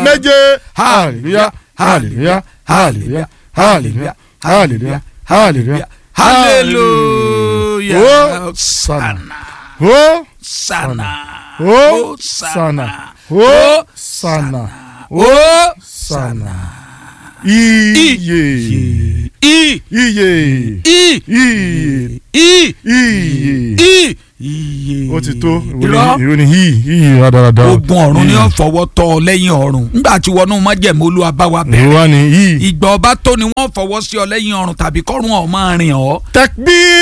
méje hallelujah hallelujah hallelujah hallelujah hallelujah hallelujah hallelujah Hosanna. Hosanna. sana Hosanna. Hosanna. Hosanna. Iye. i Iye. i Iye. i Iye. i iye. Ó ti tó. irọ́ Ìròyìn yìí yìí rádaràda. ogun ọ̀run ni ó fọwọ́ tọ́ ọ lẹ́yìn ọ̀run nígbà tí wọnú májẹ̀mú olúwa bá wa bẹ̀rẹ̀ Ìwà ni yìí. ìgbà ọba tó ni wọ́n fọwọ́ sí ọ lẹ́yìn ọ̀run tàbí kọ́run ọ̀ máa rìn ọ́ Takbir.